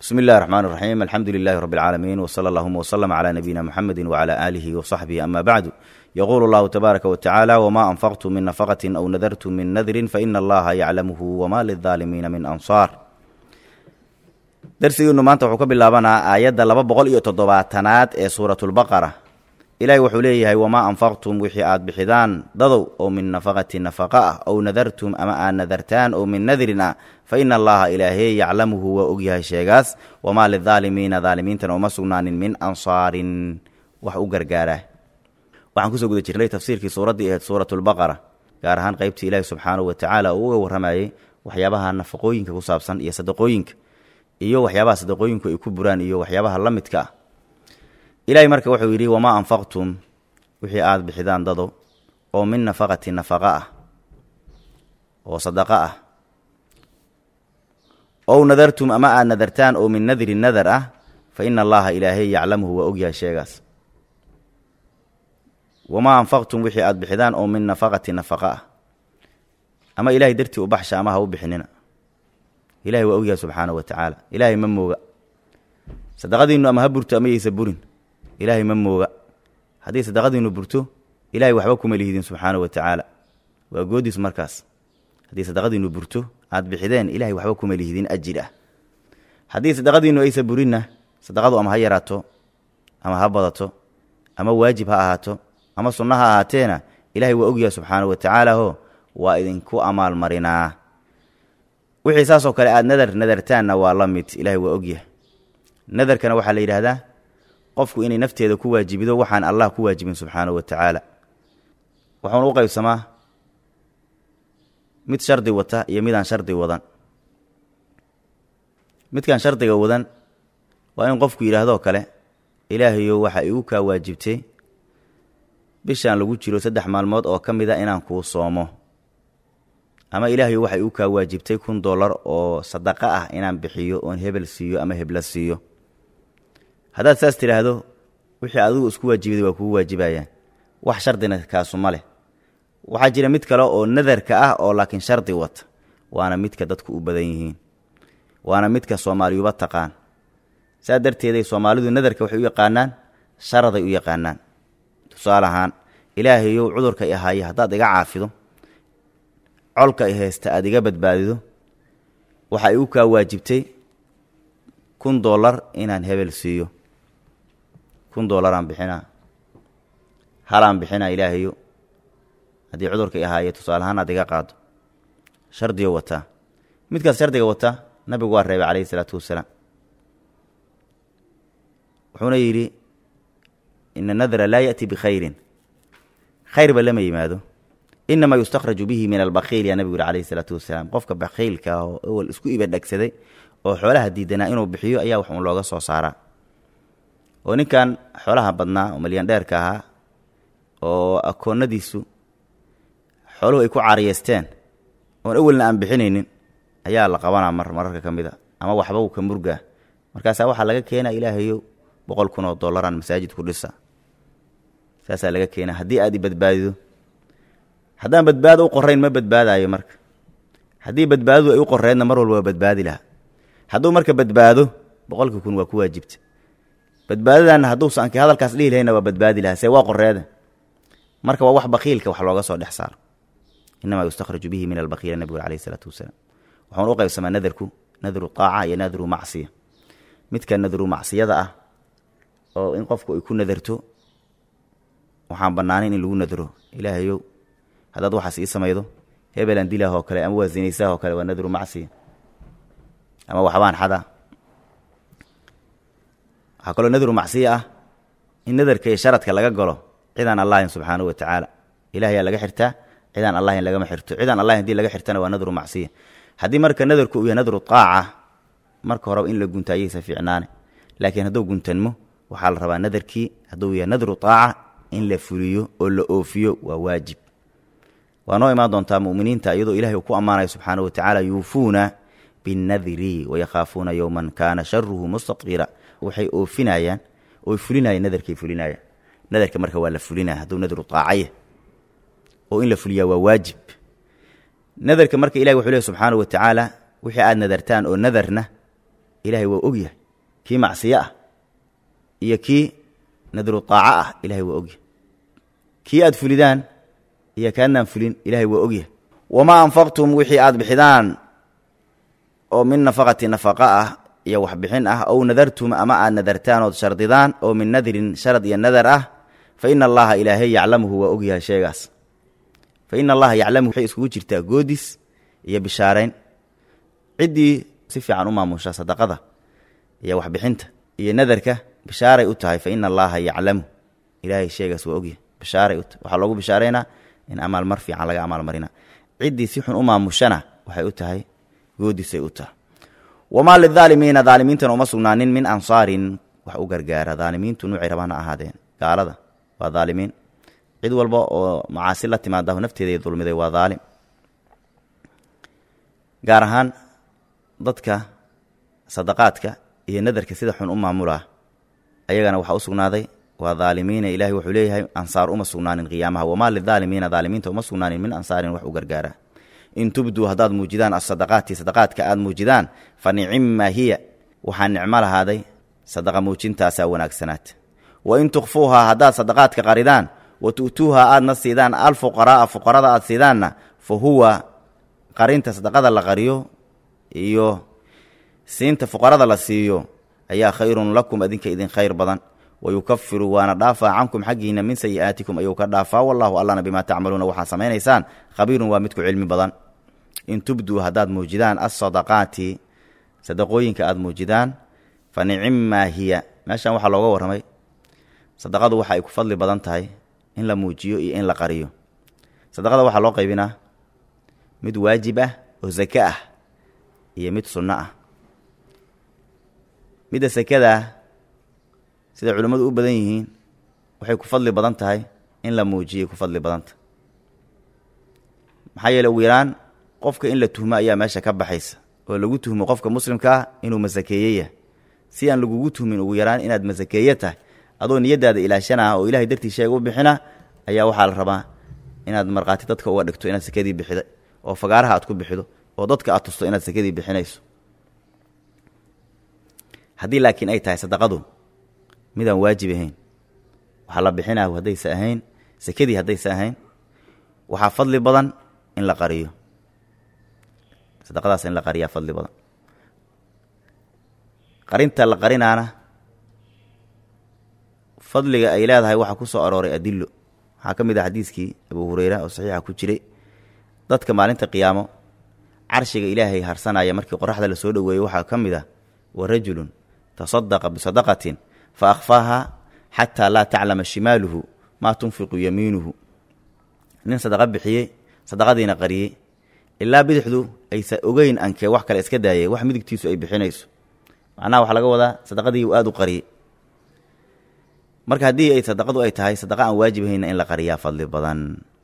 bsmi اllahi الرحmn الرaxيim alxamdu لilh rb العaalamiin wslى اllهma وslm عlى nabiyina mxamedi وعlى آlih وصaxbih ama bعdu yqul اllahu tbaaraka wتacaalى wma anfqtu min nafqة aw nadartu min nadri faina allaha yaclamhu wma lلظaalimiina min anصاar darsigiinu maanta wuxuu ka bilaabanaa aayadda laba boqol iyo toddobaatanaad ee suurat اlbaqara ilahi wuxuu leeyahay wamaa anfaqtum wixii aad bixidaan dadow oo min nafaqati nafaqa ah ow nadartum ama aad nadartaan oo min nadrin ah fa ina allaha ilaahey yaclamuhu waa ogyahay sheegaas wamaa lidaalimiina daalimiintana uma sugnaanin min ansaarin wax u gargaara waxaan kusoo guda jirnay tafsiirkii suuraddii ahayd suurat lbaqara gaar ahaan qeybtii ilaahi subxaanahu watacaala uu uga warramayey waxyaabaha nafaqooyinka ku saabsan iyo sadaqooyinka iyo waxyaabaha sadaqooyinku ay ku buraan iyo waxyaabaha la midka ah ilaahay marka wuxuu yidhi wamaa anfaqtum wixii aada bixidaan dado oo min nafaqati nafaqa ah oo sadaqa ah ow nadartum ama aada nadartaan oo min nadri nadar ah fa ina allaha ilaahay yaclamuhu waa ogyahay sheegaas wamaa anfaqtum wixii aada bixidaan oo min nafaqati nafaqa ah ama ilahay dartii u baxsha ama ha u bixinina ilahay waa ogyahay subxaanahu wa tacaala ilaahay ma mooga sadaqadiinu ama ha burto ama yaysa burin ilaahay ma mooga haddii sadaqadiinu burto ilahay waxba kuma lihidin subxaana wa tacaala waa goodiis markaas haddii sadaqadiinu burto aad bixideen ilahay waxba kuma lihidin ajir ah haddii sadaqadiinu aysa burinna sadaqadu ama ha yaraato ama ha badato ama waajib ha ahaato ama sunno ha ahaateena ilahay waa ogyaha subxaana wa tacaala ho waa idinku amaalmarinaa wixii saasoo kale aad nadar nadartaanna waa la mid ilahay waa ogyahay nadarkana waxaa la yidhaahdaa qofku inay nafteeda ku waajibido waxaan allah ku waajibin subxaanahu wa tacaala wuxuuna u qaybsamaa mid shardi wata iyo midaan shardi wadan midkaan shardiga wadan waa in qofku yidhaahdoo kale ilaahayow waxaa igu kaa waajibtay bishaan lagu jiro saddex maalmood oo ka mid a inaan kuu soomo ama ilaahayow waxaa igu kaa waajibtay kun dollar oo sadaqa ah inaan bixiyo oon hebel siiyo ama hebla siiyo haddaad saas tidhaahdo wixii adigu isku waajibaday waa kugu waajibayaan wax shardina kaasu ma leh waxaa jira mid kale oo nadarka ah oo laakiin shardi wata waana midka dadku u badan yihiin waana midka soomaaliyuba taqaan saa darteeday soomaalidu nadarka waxay u yaqaanaan sharaday u yaqaanaan tusaale ahaan ilaahayow cudurka i ahaaye haddaad iga caafido colka i haysta aad iga badbaadido waxaa igu kaa waajibtay kun dollar inaan hebel siiyo kun dollaraan bixinaa halaan bixinaa ilaahayo haddii cudurka i ahaaye tusaale ahaan aad iga qaado shardiyo wataa midkaas shardiga wataa nabigu waa reebay calayhi isalaatu wassalaam wuxuuna yidhi ina nadra laa ya'ti bikhayrin khayrba lama yimaado inamaa yustakhraju bihi min albakiil yaa nabigu yihi calayhi isalaatu wasalaam qofka bakiilka ah oo ewel isku ibadhegsaday oo xoolaha diidanaa inuu bixiyo ayaa wax uun looga soo saaraa oo ninkan xoolaha badnaa oo malyandheerka ahaa oo akoonnadiisu xooluhu ay ku caariyeysteen oon awelna aan bixinaynin ayaa la qabanaa mar mararka ka mid a ama waxba uu ka murgaa markaasaa waxaa laga keenaa ilaahayow boqol kun oo dollaraan masaajid ku dhisa saasaa laga keenaa haddii aad i badbaadido haddaan badbaado u qorayn ma badbaadaayo marka haddii badbaadadu ay u qoreydna mar walba waa badbaadi lahaa hadduu marka badbaado boqolkii kun waa ku waajibta badbaadadanna hadduusa anki hadalkaas dhihi lahayna waa badbaadi lahaa see waa qoreeda marka waa wax bakiilka wax looga soo dhex saaro inamaa yustakhraju bihi min albakiila nabigu alayh isalaatu wasalaam waxuuna u qaybsamaa nadarku nadru taaca iyo nadru macsiya midka nadru macsiyada ah oo in qofku ay ku nadarto waxaan bannaanayn in lagu nadro ilaahayow haddaad waxaas ii samaydo hebelaan dilaah oo kale ama waa zinaysaah oo kale waa nadru macsiya ama waxbaan xada waxaa kaloo nadru macsiya ah in nadarka iyo sharadka laga galo cidaan allahin subxaanahu wa tacaala ilahayaa laga xirtaa cidaan allahin lagama xirto cidaan allahin hadii laga xirtana waa nadru macsiya haddii marka nadarku uu yahay nadru taaca marka horeba in la gunta ayaysa fiicnaane laakiin hadduu guntanmo waxaa la rabaa nadarkii hadduu yahay nadru taaca in la fuliyo oo la oofiyo waa waajib waa noo imaan doontaa muminiinta iyadoo ilahay uu ku ammaanayo subxaanahu wa tacaala yuufuuna binnadri wayakhaafuuna yowman kaana sharuhu mustatira waxay oofinayaan oy fulinayaan nadarkay fulinayaan nadarka marka waa la fulinaya hadduu nadru taacaya oo in la fuliyaa waa waajib nadarka marka ilahi wuxuu lehy subxaanahu wa tacaala wixii aad nadartaan oo nadarna ilaahay waa ogyahay kii macsiyo ah iyo kii nadru taaco ah ilaahay waa ogyahay kii aad fulidaan iyo kaadnaan fulin ilaahay waa ogyahay wamaa anfaqtum wixii aad bixidaan oo min nafaqati nafaqa ah iyo waxbixin ah ow nadartum ama aad nadartaan ood shardidaan oo min nadrin sharad iyo nadar ah fa ina allaha ilaahay yaclamuhu waa ogyahay sheegaas fa ina allaha yaclamuhu waxay iskugu jirtaa goodis iyo bishaarayn ciddii si fiican u maamusha sadaqada iyo waxbixinta iyo nadarka bishaaray u tahay fa ina allaha yaclamu ilaahay sheegaas waa ogyahay bishaaray u tahay waxaa loogu bishaaraynaa in amaalmar fiican laga amaalmarina ciddii si xun u maamushana waxay u tahay goodisay u tahay wamaa lidaalimiina daalimiintana uma sugnaanin min ansaarin wax u gargaara daalimiintu nuucay rabaan ha ahaadeen gaalada waa daalimiin cid walba oo macaasi la timaadahu nafteeday dulmiday waa daalim gaar ahaan dadka sadaqaadka iyo nadarka sida xun u maamulaa ayagana waxaa u sugnaaday waa daalimiina ilahay wuxuu leeyahay ansaar uma sugnaanin qiyaamaha wamaa lidaalimiina daalimiinta uma sugnaanin min ansaarin wax u gargaara in tubduu haddaad muujidaan asadaqaati sadaqaadka aad muujidaan fa nicimma hiya waxaa nicmo lahaaday sadaqa muujintaasaa wanaagsanaat wa in tukhfuuhaa haddaad sadaqaadka qaridaan wa tu'tuuhaa aadna siidaan alfuqaraa'a fuqarada aad siidaanna fa huwa qarinta sadaqada la qariyo iyo siinta fuqarada la siiyo ayaa khayrun lakum adinka idin khayr badan wayukafiru waana dhaafaa cankum xaggiina min sayi'aatikum ayuu ka dhaafaa wallahu allana bimaa tacmaluuna waxaad samaynaysaan khabiirun waa midku cilmi badan in tubduu haddaad muujidaan alsadaqaati sadaqooyinka aada muujidaan fa nicimmaa hiya meeshan waxaa looga warramay sadaqadu waxa ay ku fadli badan tahay in la muujiyo iyo in la qariyo sadaqada waxaa loo qaybinaa mid waajib ah oo sake ah iyo mid sunno ah midda sakada ah sida culimmadu u badan yihiin waxay ku fadli badan tahay in la muujiyay ku fadli badanta maxaa yeele ugu yaraan qofka in la tuhmo ayaa meesha ka baxaysa oo lagu tuhmo qofka muslimka ah inuu masakeeyeyah si aan lagugu tuhmin ugu yaraan inaad masakeeye tahay adoo niyadaada ilaashanaa oo ilahay dartii sheega u bixina ayaa waxaa la rabaa inaad markhaati dadka uga dhigto inaad sakadii bixiday oo fagaaraha aad ku bixido oo dadka aad tusto inaad sakadii bixinayso haddii laakiin ay tahay sadaqadu midaan waajib ahayn waxaa la bixinaa haddaysa ahayn sakadii haddaysa ahayn waxaa fadli badan in la qariyo sadaqadaas in la qariyaa fadli badan qarinta la qarinaana fadliga ay leedahay waxaa ku soo arooray adillo waxaa ka mid ah xadiiskii abu hureyra oo saxiixa ku jiray dadka maalinta qiyaamo carshiga ilaahay harsanaya markii qoraxda la soo dhoweeyo waxaa ka mid ah wa rajulun tasadaqa bisadaqatin fa akhfaaha xataa laa taclama shimaaluhu maa tunfiqu yamiinuhu nin sadaqa bixiyey sadaqadiina qariyey ilaa bidixdu aysa ogeyn ankee wax kale iska daayay wax midigtiisu ay bixinayso macnaha waxaa laga wadaa sadaqadii uu aada u qariyey marka haddii ay sadaqadu ay tahay sadaqa aan waajib ahayna in la qariyaa fadli badan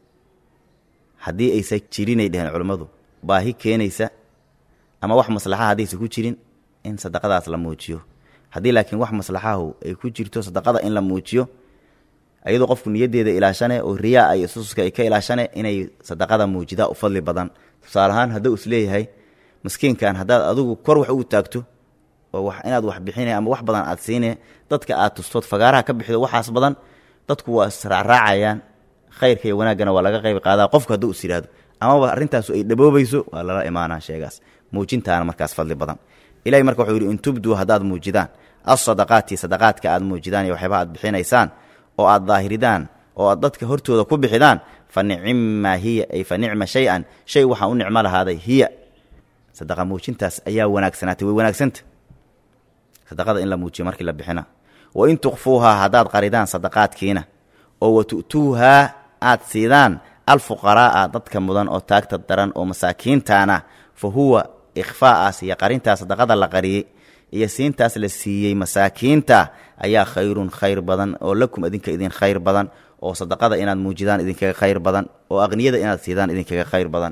haddii aysa jirinay dheheen culammadu baahi keenaysa ama wax maslaxa haddaysa ku jirin in sadaqadaas la muujiyo haddii laakiin wax maslaxahu ay ku jirto sadaqada in la muujiyo ayadoo qofku niyaddeeda ilaashane oo riyaa iyo sususka ay ka ilaashane inay sadaqada muujidaa u fadli badan tusaale ahaan hadduu isleeyahay miskiinkan haddaad adigu kor wax ugu taagto oo wax inaad wax bixine ama wax badan aad siine dadka aad tustood fagaaraha ka bixido waxaas badan dadku waa israacraacayaan khayrka iyo wanaaggana waa laga qayb qaadaa qofku hadduu is yidhaahdo amaba arrintaasu ay dhaboobayso waa lala imaanaa sheegaas muujintaana markaas fadli badan ilahay marka wuxuu yidhi in tubduu haddaad muujidaan alsadaqaati sadaqaadka aad muujidaan iyo waxyaaba aad bixinaysaan oo aad daahiridaan oo aad dadka hortooda ku bixidaan fa nicimmaa hiya ay fa nicma shay-an shay waxaa u nicmo lahaaday hiya sadaqa muujintaas ayaa wanaagsanaatay way wanaagsanta sadaqada in la muujiyo markii la bixina wa in tukfuuhaa haddaad qaridaan sadaqaadkiina oo wa tu'tuuhaa aad siidaan alfuqaraa'a dadka mudan oo taagta daran oo masaakiintaana fa huwa ikhfaa'aas iyo qarintaas sadaqada la qariyey iyo siintaas la siiyey masaakiinta ayaa khayrun khayr badan oo lakum idinka idin khayr badan oo sadaqada inaad muujidaan idinkaga khayr badan oo aqniyada inaad siidaan idinkaga khayr badan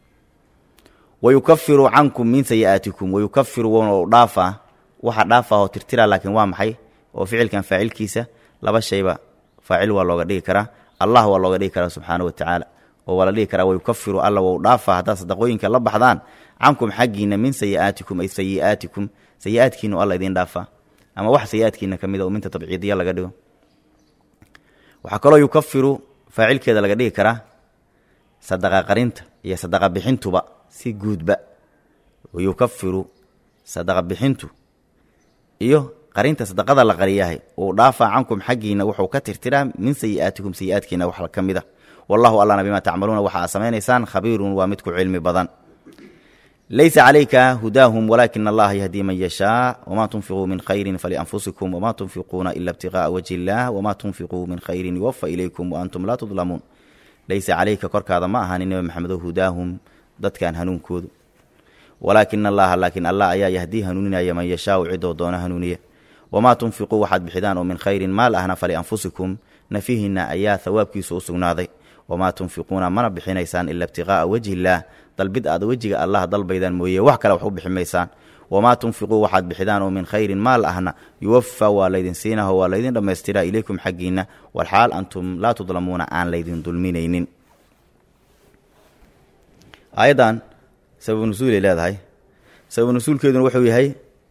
wayukafiru cankum min sayi'aatikum wayukafiru wou dhaafaa waxa dhaafaa oo tirtira laakiin waa maxay oo ficilkan faacilkiisa laba shayba faacil waa looga dhigi karaa allah waa looga dhigi karaa subxaana wa tacaala oo waa la dhigi karaa wayukafiru alla wou dhaafaa haddaad sadaqooyinka la baxdaan cankum xaggiina min sayi'aatikum ay sayi'aatikum sayi-aadkiinu alla idiin dhaafaa ama wax sayi-aadkiina ka mid a oo minta tabciidiya laga dhigo waxaa kaloo yukafiru faacilkeeda laga dhigi karaa sadaqa qarinta iyo sadaqa bixintuba si guudba yukafiru sadaqa bixintu iyo qarinta sadaqada la qariyahay uu dhaafaa cankum xaggiina wuxuu ka tirtiraa min sayi-aatikum sayi-aadkiina wax ka mid a wallahu allana bimaa tacmaluuna waxa aad samaynaysaan khabiirun waa midku cilmi badan laysa calayka hudaahum walaakina allaha yahdii man yashaa wamaa tunfiquu min khayrin falianfusikum wamaa tunfiquuna ila ibtiqa'a wajhi illaah wamaa tunfiquu min khayrin yuwafa ilaykum waantum laa tudlamuun laysa calayka korkaada ma ahaanin nebi maxamedo hudaahum dadkan hanuunkoodu walaakina allaha laakiin allah ayaa yahdii hanuuninaya man yashaau cidoo doona hanuuniya wamaa tunfiquu waxaad bixidaan oo min khayrin maal ahna falianfusikum nafihinna ayaa hawaabkiisu u sugnaaday wamaa tunfiquuna mana bixinaysaan ila ibtiqaa'a wajhi illaah dalbid aad wejiga allah dalbaydaan mooye wax kale wax u bixi maysaan wamaa tunfiquu waxaad bixidaan oo min khayrin maal ahna yuwafa waa laydin siinaho waa laydin dhammaystiraa ilaykum xaggiinna walxaal antum laa tudlamuuna aan laydin dulminaynin aayaddan sababu nusuulay leedahay sababu nusuulkeeduna wuxuu yahay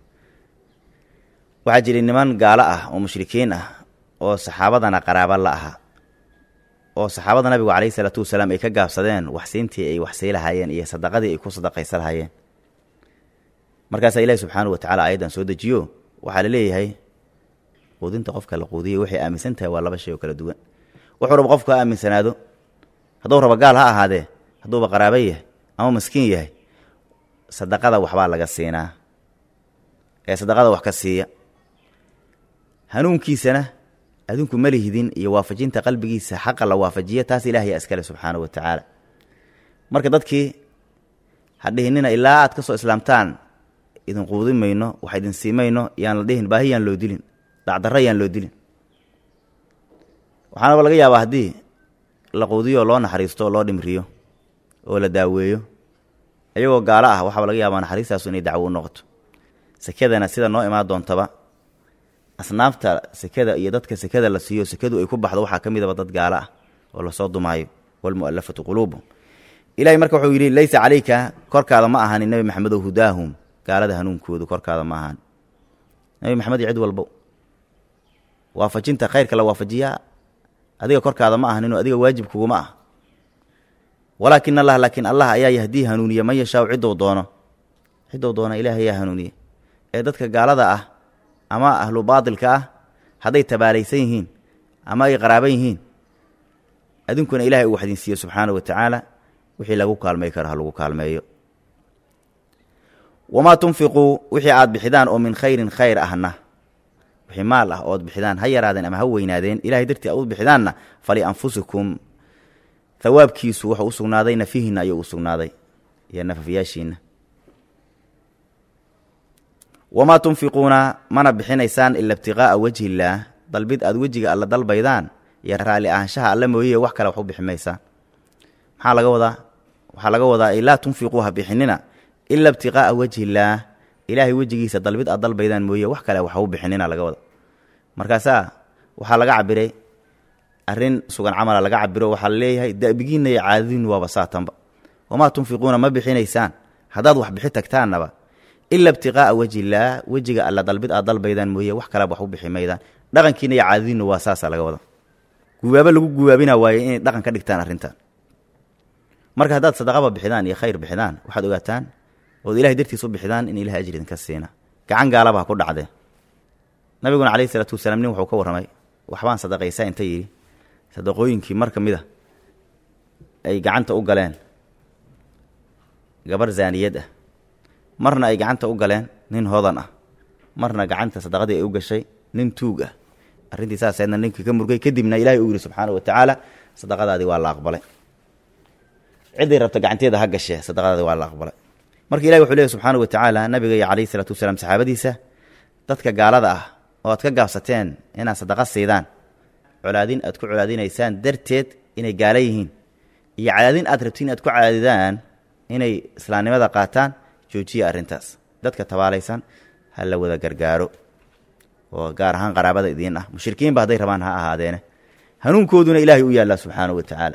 waxaa jiray niman gaalo ah oo mushrikiin ah oo saxaabadana qaraaba la aha oo saxaabada nabigu calayhi salaatu wasalaam ay ka gaabsadeen waxsiintii ay waxsii lahaayeen iyo sadaqadii ay ku sadaqaysa lahaayeen markaasaa ilahi subxaanahu watacala aayaddan soo dejiyo waxaa la leeyahay quudinta qofka la quudiya waxay aaminsan tahay waa laba shay oo kala duwan wuxuu raba qofku ha aaminsanaado hadduu raba gaal ha ahaadee hadduuba qaraaba yahay ama maskiin yahay sadaqada waxbaa laga siinaa ee sadaqada wax ka siiya hanuunkiisana adinku ma lihidin iyo waafajinta qalbigiisa xaqa la waafajiya taas ilaahaya iskale subxaanahu wa tacaala marka dadkii hadhihinina ilaa aad ka soo islaamtaan idin quudin mayno wax idin siimayno yaan la dhihin baahi yaan loo dilin dhacdarro yaan loo dilin waxaanaba laga yaabaa haddii la quudiyo loo naxariisto oo loo dhimriyo oo la daaweeyo iyagoo gaalo ah waxaaba laga yaabaa naxariistaasu inay dacwo u noqoto sekadana sida noo imaan doontaba asnaafta sekada iyo dadka sekada la siiyo sekadu ay ku baxdo waxaa ka midaba dad gaalo ah oo lasoo dumaayo walmu'alafatu quluubuhum ilahay marka wuxuu yidhi laysa calayka korkaada ma ahaanin nebi maxamedow hudaahum gaalada hanuunkoodu korkaada ma ahaanin nebi maxamed iyo cid walbo waafajinta khayrka la waafajiyaa adiga korkaada ma ahaninoo adiga waajib kuguma ah walaakin allah laakiin allah ayaa yahdii hanuuniya man yashaau ciddou doono ciddou doono ilaah ayaa hanuuniya ee dadka gaalada ah ama ahlu baatilka ah hadday tabaalaysan yihiin ama ay qaraaban yihiin adinkuna ilahay uu waxdin siiye subxaana wa tacaala wixii lagu kaalmay karo ha lagu kaalmeeyo wamaa tunfiquu wixii aad bixidaan oo min khayrin khayr ahna wixii maal ah ood bixidaan ha yaraadeen ama ha weynaadeen ilahay dartii aad u bixidaanna falianfusikum hawaabkiisu wuxuu u sugnaaday nafihiinna ayuu u sugnaaday iyo nafafyaashiinna wamaa tunfiquuna mana bixinaysaan ila ibtiqaa'a wajhi illaah dalbid aad wejiga alla dalbaydaan iyo raalli ahaanshaha alla mooye wax kale wax u bixi maysaan maxaa laga wadaa waxaa laga wadaa ay laa tunfiquu ha bixinina ila ibtiqaa'a wajhi illaah ilaahay wejigiisa dalbid aad dalbaydaan mooye wax kale wax u bixinina laga wada markaasaa waxaa laga cabiray arrin sugan camala laga cabiro waxaa la leeyahay dabigiinna iyo caadadiinnu waaba saatanba wamaa tunfiquuna ma bixinaysaan haddaad wax bixi tagtaannaba ila ibtiqaa'a wajhi illaah wejiga alla dalbid aad dalbaydaan mooye wax kaleba wax u bixi maydaan dhaqankiina iyo caadadiinnu waa saasa laga wada guwaabo lagu guwaabina waaye inay dhaqan ka dhigtaan arrintan marka haddaad sadaqaba bixidaan iyo khayr bixidaan waxaad ogaataan ood ilahay dartiis u bixidaan in ilahay ajri idinka siina gacan gaalaba ha ku dhacdee nabiguna calayhi isalaatu wasalaam nin wuxuu ka warramay waxbaan sadaqaysaa inta yidhi sadaqooyinkii mar ka mid a ay gacanta u galeen gabar zaaniyad ah marna ay gacanta u galeen nin hodan ah marna gacanta sadaqadii ay u gashay nin tuug ah arrintii saaseedna ninkii ka murgay kadibna ilahay uu yidhi subxaana wa tacaala sadaqadaadii waa la aqbalay cidday rabta gacanteeda ha gashee sadaqadaadii waa la aqbalay marka ilahi wuxuu leehy subxaana wa tacaala nabiga iyo calayhi isalaatu wasalaam saxaabadiisa dadka gaalada ah oo aad ka gaabsateen inaad sadaqa siidaan colaadin aad ku colaadinaysaan darteed inay gaala yihiin iyo cadaadin aad rabtiin aad ku cadaadidaan inay islaamnimada qaataan joojiya arrintaas dadka tabaalaysan ha la wada gargaaro oo gaar ahaan qaraabada idiin ah mushrikiinba hadday rabaan ha ahaadeene hanuunkooduna ilaahay u yaallaa subxaana wa tacaala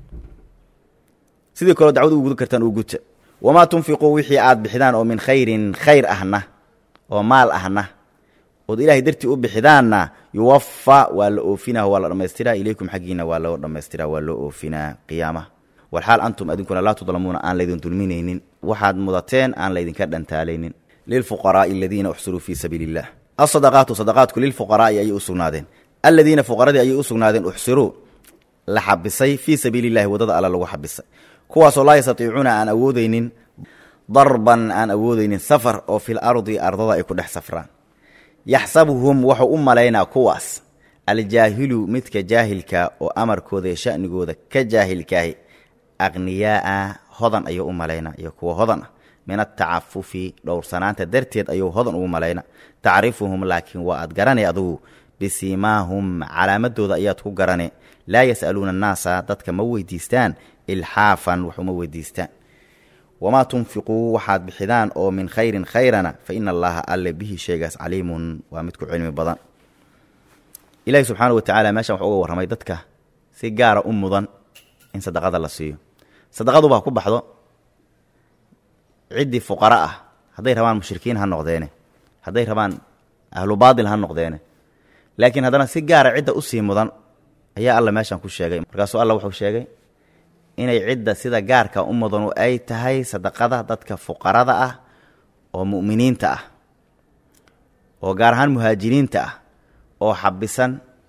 sidii kaloo dacwad u gudan kartaan uu guta wamaa tunfiquu wixii aad bixidaan oo min khayrin khayr ahna oo maal ahna ood ilaahay dartii u bixidaanna yuwafa waa la oofinaa waa la dhammaystiraa ilaykum xaggiina waa loo dhammaystiraa waa loo oofinaa qiyaamaha walxaal antum adinkuna laa tudlamuuna aan laydin dulminaynin waxaad mudateen aan laydinka dhantaalaynin lilfuqaraai aladiina uxsiruu fii sabiili illah asadaqaatu sadaqaadku lilfuqaraai ayay u sugnaadeen aladiina fuqaradii ayay u sugnaadeen uxsiruu la xabisay fii sabiili illahi waddada alla lagu xabisay kuwaasoo laa yastatiicuuna aan awoodeynin darban aan awoodeynin safar oo fil ardi ardada ay ku dhex safraan yaxsabuhum wuxuu u malaynaa kuwaas aljaahilu midka jaahilka oo amarkooda iyo sha'nigooda ka jaahilkaahi aqniyaaa hodan ayuu u malaynaa iyo kuwa hodan ah min atacafufi dhowrsanaanta darteed ayuu hodan ugu malayna tacrifuhum laakiin waa aad garanay adugu bisiimaahum calaamadooda ayaad ku garane laa yas'aluuna annaasa dadka ma weydiistaan ilxaafan wax uma weydiistaan wamaa tunfiquu waxaad bixidaan oo min khayrin khayrana fa ina allaha alle bihi sheegaas caliimun waa mid ku cilmi badan ilaahi subxaanau watacaala meeshan wuxuu uga warramay dadka si gaara u mudan in sadaqada la siiyo sadaqaduba ha ku baxdo ciddii fuqara ah hadday rabaan mushrikiin ha noqdeene hadday rabaan ahlu baatil ha noqdeene laakiin haddana si gaara cidda usii mudan ayaa alla meeshan ku sheegay markaasuu alla wuxuu sheegay inay cidda sida gaarka u mudanu ay tahay sadaqada dadka fuqarada ah oo mu'miniinta ah oo gaar ahaan muhaajiriinta ah oo xabisan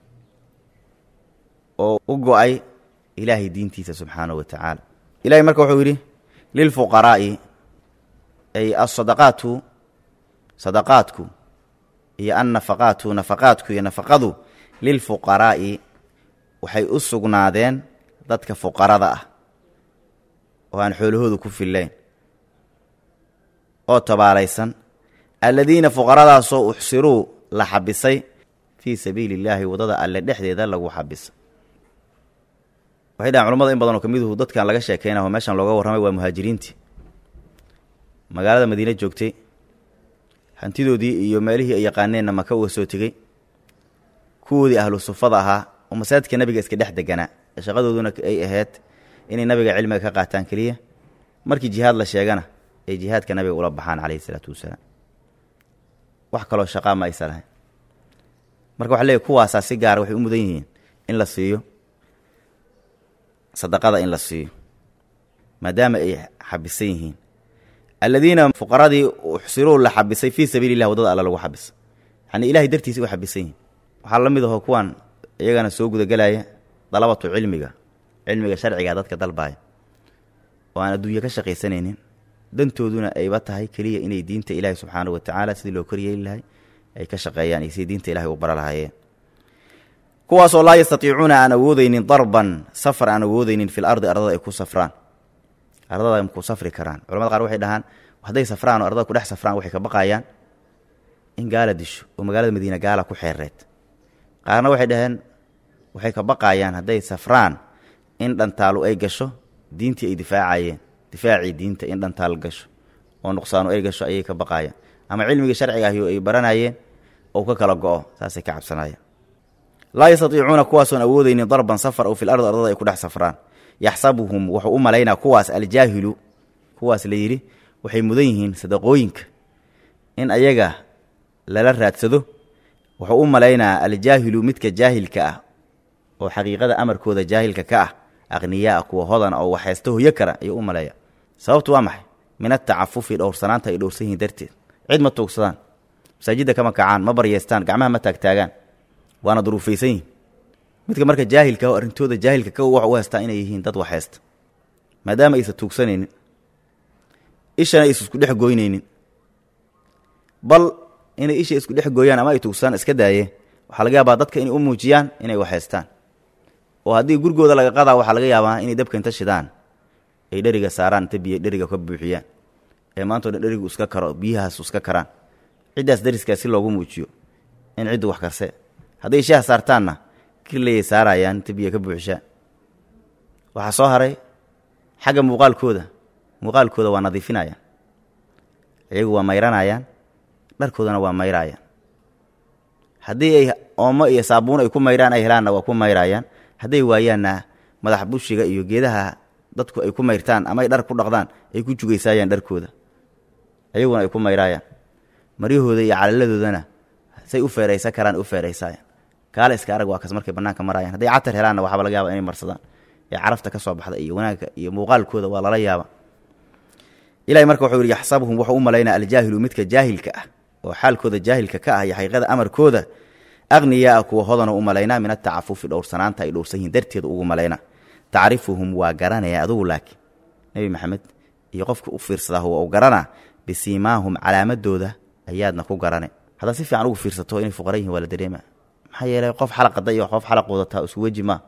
oo u go-ay ilaahay diintiisa subxaanahu wa tacaala ilahay marka wuxuu yidhi lilfuqaraa'i ay alsadaqaatu sadaqaadku iyo annafaqaatu nafaqaadku iyo nafaqadu lilfuqaraa'i waxay u sugnaadeen dadka fuqarada ah oo aan xoolahoodu ku fillayn oo tabaalaysan alladiina fuqaradaasoo uxsiruu la xabisay fii sabiili illaahi waddada alle dhexdeeda lagu xabisay waxay dhahan culamada in badan oo ka miduhu dadkan laga sheekeynaho meeshan looga warramay waa muhaajiriintii magaalada madiine joogtay hantidoodii iyo meelihii ay yaqaaneenna maka uga soo tegey kuwoodii ahlu sufada ahaa oo masaajidka nabiga iska dhex deganaa shaqadooduna ay ahayd inay nabiga cilmiga ka qaataan keliya markii jihaad la sheegana ay jihaadka nabiga ula baxaan calayhi isalaatu wasalaam wax kaloo shaqaa ma aysa lahayn marka waxa leeyahy kuwaasaa si gaara waxay u mudan yihiin in la siiyo sadaqada in la siiyo maadaama ay xabisan yihiin alladiina fuqaradii uxsiruu la xabisay fii sabiili illah waddada alla lagu xabisay yacnii ilahay dartiisa u xabisan yihiin waxaa la mid aho kuwan iyagana soo gudagelaya dalabatu cilmiga cilmiga sharciga dadka dalbaaya oo aan adduunye ka shaqaysanaynin dantooduna ayba tahay keliya inay diinta ilaahi subxaanahu wa tacaala sidii loo koryeeli lahay ay ka shaqeeyaan iyo sidii diinta ilahay u bara lahaayeen kuwaasoo laa yastatiicuuna aan awoodeynin darban safar aan awoodeynin fil ardi ardada ay ku safraan ardada ay ku safri karaan culamada qaar waxay dhahaan hadday safraan oo ardada ku dhex safraan waxay ka baqayaan in gaala disho oo magaalada madiina gaala ku xeereed qaarna waxay dhaheen waxay ka baqayaan hadday safraan in dhantaalu ay gasho diintii ay difaacayeen difaacii diinta in dhantaal gasho oo nuqsaanu ay gasho ayay ka baqayaan ama cilmigii sharciga ahi ay baranayeen oo ka kala go-o saasay ka cabsanayaan laa yastatiicuuna kuwaasoon awoodeynin darban safar oo fil ardi ardada ay ku dhex safraan yaxsabuhum wuxuu u malaynaa kuwaas aljaahilu kuwaas la yidhi waxay mudan yihiin sadaqooyinka in ayaga lala raadsado wuxuu u malaynaa aljaahilu midka jaahilka ah oo xaqiiqada amarkooda jaahilka ka ah aqniyaa kuwa hodan oo waxhaysta hoyo kara ayuu u maleeya sababtu waa maxay min atacafufi dhowrsanaanta ay dhowrsan yihiin darteed cid ma tuugsadaan masaajidda kama kacaan ma baryeystaan gacmaha ma taagtaagaan waana duruufaysan yihin midka marka jaahilka oo arrintooda jaahilka ka wax u haystaa inay yihiin dad wax haysta maadaama aysan tuugsanaynin ishana aysan isku dhex goynaynin bal inay isha isku dhex gooyaan ama ay tuugsadaan iska daayeen waxaa laga yaabaa dadka inay u muujiyaan inay wax haystaan oo haddii gurigooda laga qadaa waxaa laga yaabaa inay dabka inta shidaan ay dheriga saaraan inta biyo dheriga ka buuxiyaan ee maantao dhan dherigu iska karo biyahaas iska karaan ciddaas dariskaa si loogu muujiyo in ciddu wax karse hadday shaah saartaanna kirleyay saarayaan inta biyo ka buuxishaan waxaa soo haray xagga muuqaalkooda muuqaalkooda waa nadiifinayaan iyagu waa mayranayaan dharkoodana waa mayraayaan haddii ay oomo iyo saabuun ay ku mayraan ay helaanna waa ku mayraayaan hadday waayaanna madax bushiga iyo geedaha dadku ay ku mayrtaan ama ay dhar ku dhaqdaan ay ku jugaysaayaan dharkooda ayaguna ay ku mayraayaan maryahooda iyo calaladoodana say u feeraysan karaan u feeraysaayan kaale iska arag waa kas markay banaanka marayaan hadday catar helaanna waxaaba laga yaaba inay marsadaan ee carafta ka soo baxda iyo wanaagga iyo muuqaalkooda waa lala yaaba ilahay marka wuxuu yidhi yaxsabuhum wuxuu u malaynaa aljaahilu midka jaahilka ah oo xaalkooda jaahilka ka ah iyo xaqiiqada amarkooda aqniyaa kuwa hodana u malaynaa min atacafufi dhowrsanaanta ay dhowrsan yihiin darteeda ugu malaynaa tacrifuhum waa garanaya adugu laakiin nebi maxamed iyo qofka u fiirsadaa waa u garanaa bisiimaahum calaamadooda ayaadna ku garane haddaad si fiican ugu fiirsato inay fuqara yihin waa la dareema maxaa yeelay qof xalaqada iyo qof xalaq wadataa isku weji maa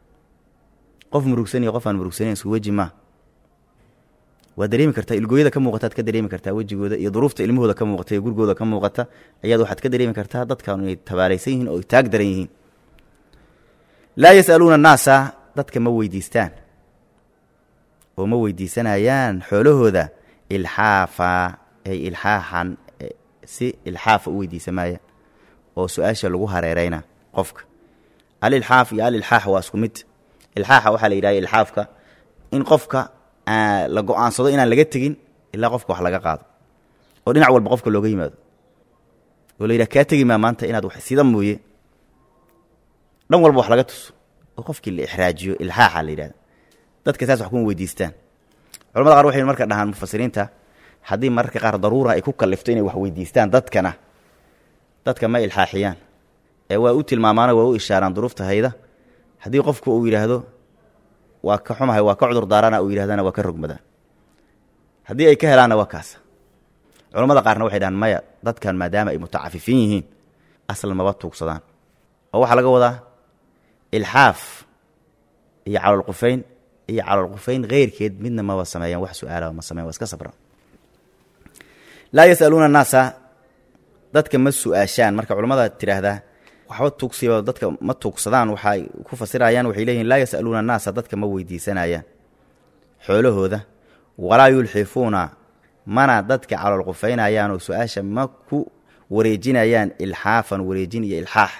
qof murugsan iyo qof aan murugsanayn isku weji maa waa dareemi kartaa ilgooyada ka muuqataad ka dareemi kartaa wejigooda iyo duruufta ilmahooda ka muuqata iyo gurigooda ka muuqata ayaad waxaad ka dareemi kartaa dadkan inay tabaalaysan yihiin oo ay taag daran yihiin laa yasaluuna annaasa dadka ma weydiistaan oo ma weydiisanayaan xoolahooda ilxaafa ay ilxaaxan si ilxaafa u weydiisa maayaan oo su-aasha lagu hareerayna qofka alilxaaf iyo alilxaax waa isku mid ilxaaxa waxaa la yidhahda ilxaafka in qofka la go-aansado inaan laga tegin ilaa qofka wax laga qaado oo dhinac walba qofka looga yimaado oo la yidhaha kaa tegi maa maanta inaad wax sida mooye dhan walba wax laga tuso oo qofkii la ixraajiyo ilxaaxa la yidhahda dadka saas wax kuma weydiistaan culamada qaar waxay marka dhahaan mufasiriinta haddii mararka qaar daruura ay ku kallifto inay wax weydiistaan dadkana dadka ma ilxaaxiyaan ee waa u tilmaamaano waa u ishaaraan duruufta hayda haddii qofku uu yidhaahdo waa ka xumahay waa ka cudur daarana uu yidhahdana waa ka rogmadaan haddii ay ka helaanna waa kaasa culamada qaarna waxay dhahaan maya dadkan maadaama ay mutacafifiin yihiin asal maba tuugsadaan oo waxaa laga wadaa ilxaaf iyo calolqufayn iyo calolqufayn keyrkeed midna maba sameeyaan wax su-aala ma sameyan waa iska sabran laa yasaluuna annaasa dadka ma su-aashaan marka culamada tidhaahdaa waxba tuugsiba dadka ma tuugsadaan waxay ku fasirayaan waxay leeyihin laa yasaluuna annaasa dadka ma weydiisanayaan xoolahooda walaa yulxifuuna mana dadka calolqufaynayaan oo su-aasha ma ku wareejinayaan ilxaafan wareejin iyo ilxaax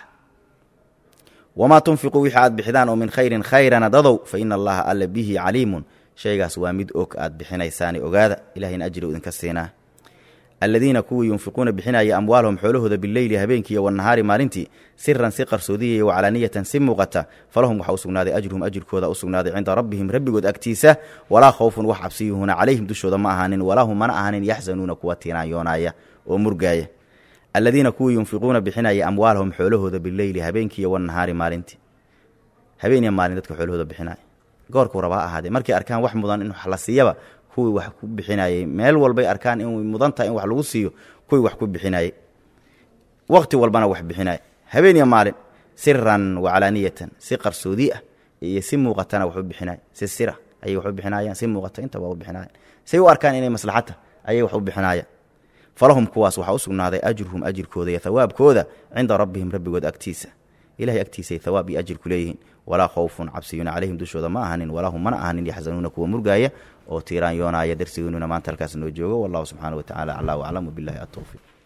wamaa tunfiquu wixii aad bixidaan oo min khayrin khayrana dadow fa ina allaha alla bihi caliimun shaygaas waa mid og aad bixinaysaani ogaada ilahayna ajri u idinka siinaa aladiina kuwii yunfiquuna bixinaya amwaalahum xoolahooda bileyli habeenkii iyo wanahaari maalintii siran si qarsoodiya iyo waclaaniyatan si muuqata falahum waxaa u sugnaaday ajruhum ajirkooda u sugnaaday cinda rabbihim rabbigood agtiisa walaa khawfun wax cabsiyuhuna calayhim dushooda ma ahaanin walaahum mana ahaanin yaxzanuuna kuwa tiinaanyoonaya oo murgaaya aladiina kuwii yunfiquuna bixinaya amwaalahum xoolahooda bileyli habeenkii iyo wanahaari maalintii habeeniya maalin dadka xoolahooda bixinaya goorkuu rabaa ahaadee markay arkaan wax mudan in wax la siiyaba kuwii wax ku bixinayey meel walbay arkaan in mudan tahay in wax lagu siiyo kuwii wax ku bixinayey waqti walbana wax bixinaya habeeniya maalin siran waclaaniyatan si qarsoodi ah iyo si muuqatana wax u bixinaya si sira ayay wax u bixinayaan si muuqata intaba u bixinayan say u arkaan inay maslaxata ayay wax u bixinayaan falahum kuwaas waxaa u sugnaaday ajruhum ajirkooda iyo hawaabkooda cinda rabbihim rabbigood agtiisa ilahay agtiisay hawaab iyo ajir ku leeyihiin walaa khawfun cabsiyuuna calayhim dushooda ma ahanin walaa hum mana ahanin yaxzanuuna kuwa murgaaya oo tiiraan yoonaya darsigeennuna maanta halkaas noo joogo wallahu subxaana wa tacala aclaa waclam wabilahi atowfiiq